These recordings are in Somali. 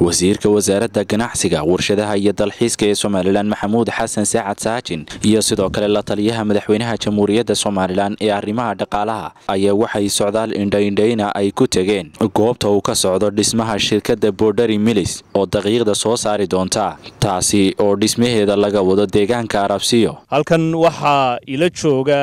wasiirka wasaaradda ganacsiga warshadaha iyo dalxiiska ee somalilan maxamuud xasan saacad saajin iyo sidoo kale la taliyaha madaxweynaha jamhuuriyadda somalilan ee arrimaha dhaqaalaha ayaa waxay socdaal indhaindhayna ay ku tegeen goobta uu ka socdo dhismaha shirkadda borderi milis oo daqiiqda soo saari doonta taasi oo dhismaheeda laga wado deegaanka arabsiyo halkan waxaa ila jooga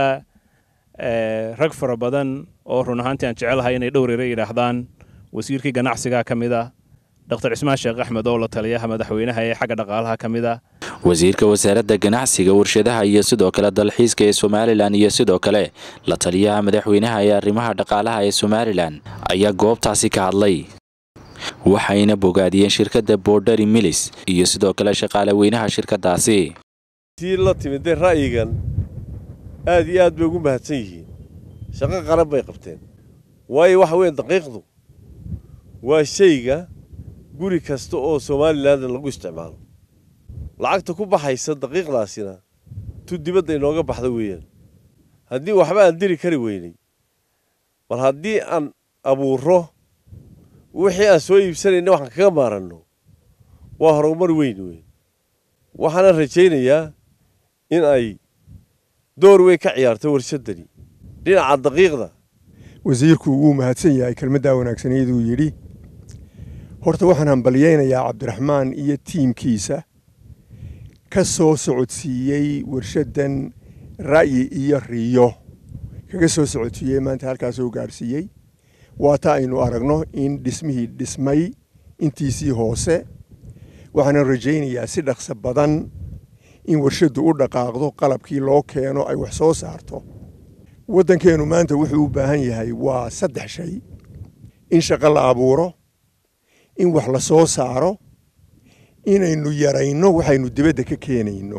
rag fara badan oo run ahaantii aan jecelahay inay dhowrere yidhaahdaan wasiirkii ganacsiga ka mid a dr cismaan sheekh axmed oo la taliyaha madaxweynaha ee xagga dhaqaalaha ka mid a wasiirka wasaaradda ganacsiga warshadaha iyo sidoo kale dalxiiska ee somalilan iyo sidoo kale la taliyaha madaxweynaha ee arrimaha dhaqaalaha ee somalilan ayaa goobtaasi ka hadlay waxayna bogaadiyeen shirkadda borderi milis iyo sidoo kale shaqaale weynaha shirkadaasi tii la timidee ra'yigan aad iyo aad bay ugu mahadsan yihiin shaqo qaran bay qabteen waayo waxa weeye daqiiqdu waa shayga guri kasta oo somalilandan lagu isticmaalo lacagta ku baxaysa daqiiqdaasina tu dibadda inooga baxda weeyaan haddii waxba aan diri kari weynay bal haddii aan abuurro wixii aan soo iibsanayna waxaan kaga maaranno waa horumar weyn weyn waxaana rajaynayaa in ay door weyn ka ciyaarto warshaddani dhinaca daqiiqda wasiirku wuu mahadsan yahay kelmaddaa wanaagsaniyaduu yidhi horta waxaan hambalyaynayaa cabdiraxmaan iyo tiimkiisa ka soo socodsiiyey warshaddan ra'yi iyo riyo kaga soo socodsiiyey maanta halkaasoo gaadhsiiyey waata aynu aragno in dhismihii dhismay intiisii hoose waxaana rajaynayaa si dhaqso badan in warshaddu u dhaqaaqdo qalabkii loo keeno ay wax soo saarto waddankeennu maanta wuxuu u baahan yahay waa saddex shay in shaqo la abuuro in wax la soo saaro inaynu yarayno waxaynu dibadda ka keenayno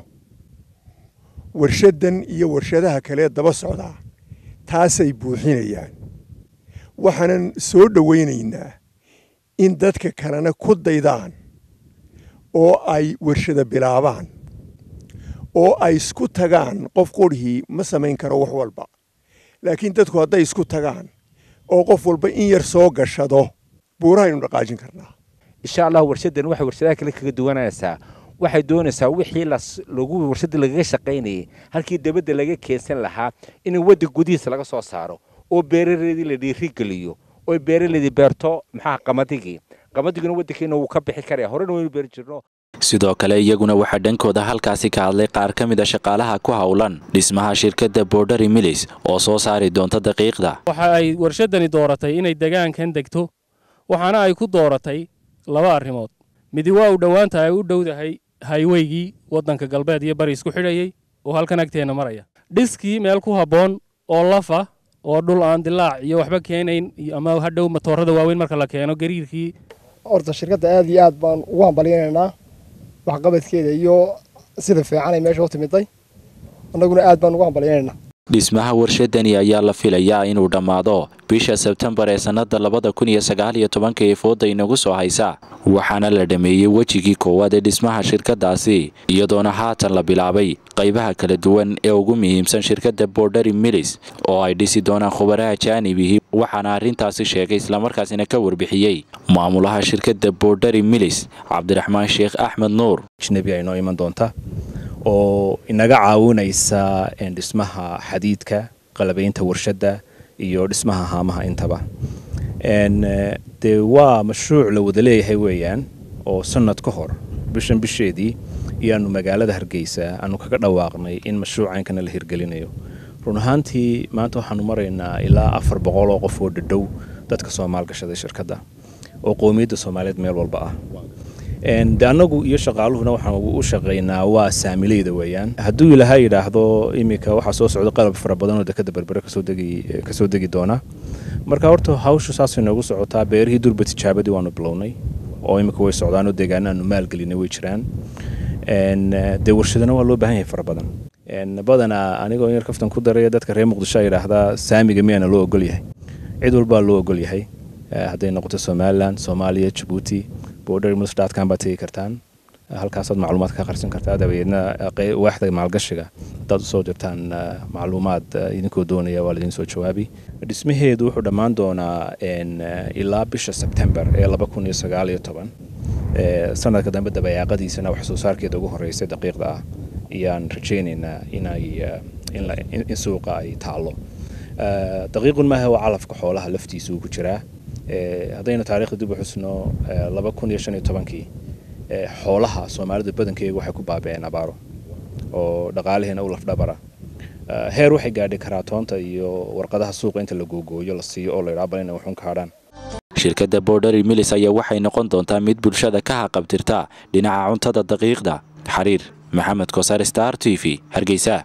warshaddan iyo warshadaha kalee daba socdaa taasay buuxinayaan waxaanan soo dhowaynaynaa in dadka kalena ku daydaan oo ay warshada bilaabaan oo ay isku tagaan qof qurhii ma samayn karo wax walba laakiin dadku hadday isku tagaan oo qof walba in yar soo gashado buurahaynu dhaqaajin karnaa insha allah warshaddan waxay warshadaha kale kaga duwanaysaa waxay doonaysaa wixii lagu warshadda lagaga shaqaynayay halkii dabadda laga keensan lahaa in wadda gudihiisa laga soo saaro oo beeraleedii la dhiirigeliyo oo beeraleedii beerto maxaa qamaddigii qamaddiguna waddankeena wuu ka bixi karaya horena waynu beeri jirno sidoo kale iyaguna waxaa dhankooda halkaasi ka hadlay qaar ka mid a shaqaalaha ku howlan dhismaha shirkadda borderi milis oo soo saari doonta daqiiqda waxa ay warshaddani dooratay inay degaankan degto waxaana ay ku dooratay laba arrimood midi waa u dhowaanta ay u dhowdahay hayweygii waddanka galbeed iyo bari isku xidhayey oo halkan agteenna maraya dhiskii meel ku habboon oo lafa oo dhul aan dilaac iyo waxba keenayn ama hadhow matoorada waaweyn marka la keeno gariirkii horta shirkadda aad iyo aad baan ugu hambalyaynaynaa waxqabadkeeda iyo sida fiican ay meesha u timiday annaguna aad baan ugu hambalyaynaynaa dhismaha warshadani ayaa la filayaa inuu dhammaado bisha sebtembar ee sannada labada kun iyo sagaal iyo tobanka ee fooda inagu soo haysa waxaana la dhammeeyey wejigii koowaad ee dhismaha shirkadaasi iyadoona haatan la bilaabay qaybaha kala duwan ee ugu muhiimsan shirkadda borderi milis oo ay dhisi doonaan khubaraha jaanibihii waxaana arrintaasi sheegay islamarkaasina ka warbixiyey maamulaha shirkadda borderi milis cabdiraxmaan sheekh axmed nuur ajnabi ay noo iman doonta oo inaga caawinaysa dhismaha xadiidka qalabaynta warshadda iyo dhismaha haamaha intaba dee waa mashruuc la wada leeyahay weeyaan oo sanad ka hor bishan bisheedii iyaanu magaalada hargeysa aanu kaga dhawaaqnay in mashruucankana la hirgelinayo run ahaantii maanta waxaanu maraynaa ilaa afar boqol oo qof oo dhadhow dadka soo maalgashaday shirkadda oo qowmiyadda soomaaliyeed meel walba ah de annagu iyo shaqaaluhuna waxaan u shaqaynaa waa saamileyda weeyaan hadduu ilaahay yidhaahdo iminka waxaa soo socda qalab fara badan oo dekada berbere kasoo degi doona marka horta hawshu saasay noogu socotaa beerihii durba tijaabadii waanu bilownay oo iminka way socdaanoo deegaana aanu maalgelinay way jiraan dee warshadana waa loo baahan yahay fara badan badanaa anigoo yar kaftan ku daraya dadka reer muqdisho yidhaahdaa saamiga miyaana loo ogol yahay cid walbaa loo ogol yahay hadday noqoto somalilan soomaaliya jabuuti bordermsdotcom baad tegi kartaan halkaasaad macluumaad ka qarsan kartaa dabadeedna waaxda maalgashiga haddaad usoo dirtaan macluumaad idinkoo doonaya waa laidin soo jawaabi dhismaheedu wuxuu dhammaan doonaa ilaa bisha sebtembar ee laba kun iyo sagaal iyo toban sanadka dambe dabayaaqadiisana wax soo saarkeeda ugu horreysay daqiiqda ah ayaan rajaynaynaa inay in suuqa ay taallo daqiiqun maaha waa calafka xoolaha laftiisa uu ku jiraa haddaynu taarikhda dib u xusno laba kun iyo shan iyo tobankii xoolaha soomaalida badankeega waxay ku baabi'een abaaro oo dhaqaalihiina u lafdhabara heer waxay gaadhi karaa toonta iyo warqadaha suuqa inta la googooyo la siiyo oo la yidhaha bal inay waxun kaadhaan shirkadda borderi milis ayaa waxay noqon doontaa mid bulshada ka haqabtirta dhinaca cuntada daqiiqda xariir maxamed koosar star t v hargeysa